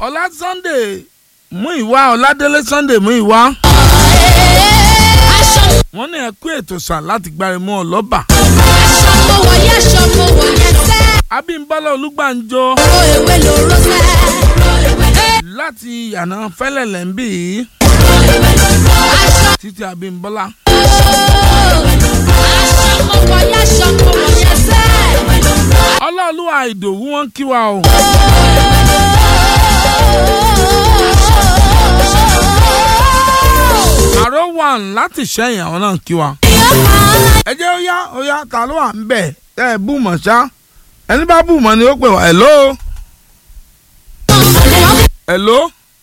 ọlá sunday mú ìwá ọládélé sunday mú ìwá aṣọ wọ́n ní ẹ kú ètò sàn láti gbárimú ọlọ́ba aṣọ mo wọ̀ yẹ́ aṣọ mo wọ̀ yẹ́ sẹ́. abímbọ́lá olúgbàǹjọ ro ewé lóró sẹ́. láti yànà fẹ́lẹ̀lẹ̀ ń bì í aṣọ títí abímbọ́lá aṣọ mo wọ̀ yẹ́ aṣọ mo wọ̀ yẹ́ sẹ́. ọlọ́ọ̀lùwà ìdòwú wọn kí wa o àrò wà láti ṣẹ́yìn àwọn náà kí wa. ẹ jẹ́ ó yá ó yá ta ló wà ń bẹ̀ ẹ bú mọ̀ ṣá ẹni bá bú mọ̀ ni ó pè wá hello hello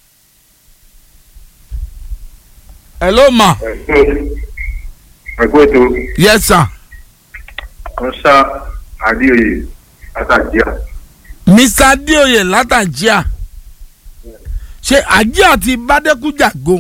hello ma ẹgbẹ́ ètò yes sir ọ̀sá adéoyè látàjíà mr adéoyè látàjíà ṣe àjíà ti bádẹ́kújàgo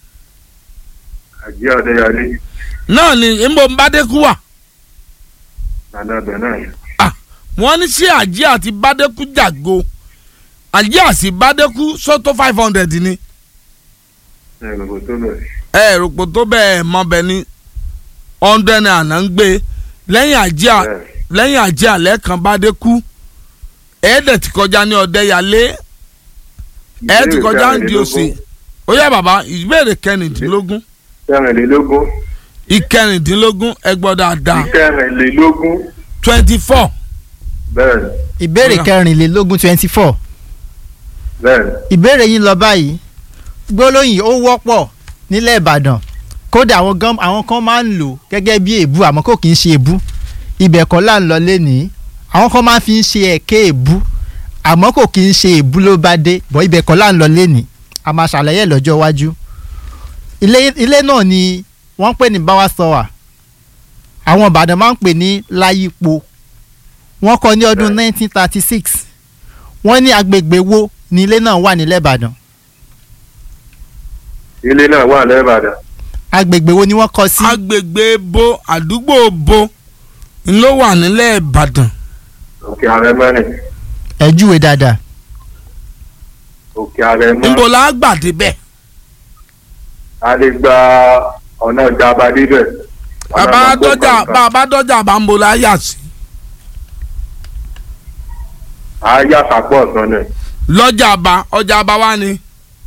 àjíà ọ̀dẹ́yàlé náà ni nbọ bádẹ́kú wà nàdà bẹ̀ náà Ah, wọ́n ní ṣé àjíà ti bádẹ́kújàgo àjíà sì bádẹ́kú sọ́tọ̀ five hundred ni ẹ̀rọ tó bẹ̀ ẹ rògbò tó bẹ́ẹ̀ mọ bẹ́ẹ̀ ni hundred naira náà ń gbé lẹ́yìn àjíà bẹ́ẹ̀ lẹ́yìn àjíà lẹ́ẹ̀kan bádẹ́kú ẹ̀ẹ́dẹ̀ ti kọjá ní ọ̀dẹ́yàlé ẹ̀ ti kọjá ń di òsì ó yá bàbá ìbéèrè kẹrìndínlógún kẹrìnlélógún ìkẹrìndínlógún ẹ gbọ́ dáadáa ìkẹrìnlélógún twenty four bẹ́ẹ̀ ìbéèrè Ọ̀yá. kẹrìnlélógún twenty four bẹ́ẹ̀ ìbéèrè yín lọ báyìí gbólóyìn ó wọ́pọ̀ nílẹ̀ ìbàdàn kódà àwọn gan àwọn kan máa ń lò gẹ́gẹ́ bí èébú àmọ́ kò kì í ṣe èébú ibẹ̀ kọ́ là ń lọ lénìí àwọn kan máa fi ń ṣe ẹ̀kẹ́ èébú àmọ́ kò kì í ṣe èébú ló bá dé bọ́ ibẹ̀ kọ́ là ń lọ lénìí a máa ṣàlàyé ẹ̀ lọ́jọ́ iwájú ilé ilé náà ni wọ́n ń pè ní báwa sọ́wà àwọn ìbàdàn máa ń pè ní láyípo wọ́n kọ́ ní ọdún 1936 wọ́n ní agbègbè wo ni ilé náà wà nílẹ̀ ìbàdàn ilé náà wà lẹ́bàdàn agbègbè wo ni wọ́n kọ́ sí agbègbè bo àdúgbò bo ló wà nílẹ̀ ìbàdàn òkè arẹmọ́nì ẹ̀júwe dáadáa òkè arẹmọ́ níbo la gbà débẹ̀ a lè gba ọ̀nà ìjàmbá díbẹ̀ bàbá dọ́jà bàbá dọ́jà bá ń bo la yà sí a yà sàpọ̀ ọ̀sán náà lọ́jà bá ọjà bá wà ní.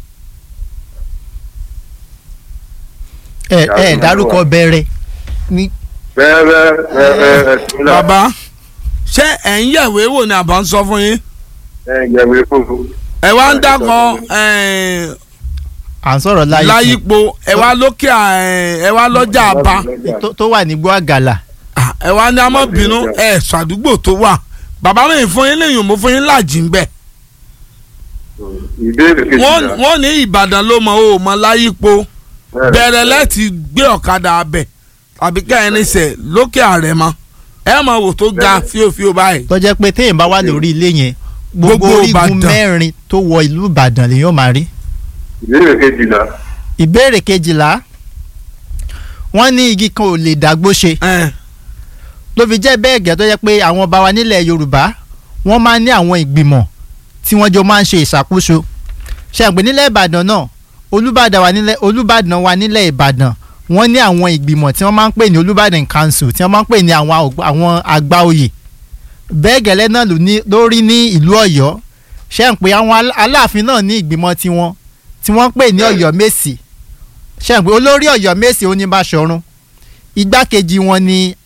ẹ ẹ dárúkọ bẹ̀rẹ̀ ní bẹ́ẹ̀ bẹ́ẹ̀ bẹ́ẹ̀ bẹ́ẹ̀ ẹ̀sùn náà bàbá ṣé ẹ̀ ń yẹ̀wé wò ni àbá ń sọ fún yín ẹ̀ yẹ̀wé fúnfún ẹ wá ń dákọ ẹ̀, à ń sọ̀rọ̀ láyé láyípo ẹ wá lókè ẹ̀, ẹ wá lọ́jà bá tó- tó wà ní gbọ́ àgàlà Ah, ẹ wá ní amọ́bìnú ẹ ṣàdúgbò tó wà bàbá mi fún yín lẹ́yìn mo fún yín láàjì ń bẹ̀ ìbéèrè wọ́n kejìlá wọ́n ní ìbàdàn ló mọ o mọ láyípo bẹ̀rẹ̀ láti gbé ọ̀kadà abẹ tàbí kẹ́hìn sẹ̀ lókè àrẹ̀mọ ẹ mọ wò tó ga fíofío báyìí tó jẹ́ pé téèyàn bá wà lórí ilé yẹn gbogbo Gbogbo orígun Ìbàdàn. mẹ́rin tó wọ ìlú ìbàdàn lèyàn máa rí ìbéèrè kejìlá ìbéèrè kejìlá wọ́n ní igi kan ò lè dàgbò ṣe ẹ ló fi jẹ́ bẹ́ẹ̀ gẹ́ tó jẹ́ pé àwọn ọba wa nílẹ̀ yorùbá wọ́n máa ń ní àwọn ìgbìmọ̀ tí wọ́n jọ máa ń ṣe ìṣàkóso ṣàgbé nílẹ̀ ìbàdàn náà olùbàdàn wa nílẹ̀ olùbàdàn wa nílẹ̀ ìbàdàn wọ́n ní àwọn ìgbìmọ̀ tí wọ́n máa ń pè ní olùbàdàn council tí wọ́n máa ń pè ní àwọn àgbà- àwọn àgbà oyè bẹ́ẹ̀ gẹ́lẹ́ náà ló ní- ló rí ní ìlú ọ̀yọ́ ṣàǹpé àwọn alá- aláàfin náà ní ìgbìmọ̀ tiwọn tí wọ́n ń pè ní ọ̀yọ́ mèsì ṣàǹpé olórí ọ̀yọ́ mèsì oníbàṣọ̀run igbákejì wọn ni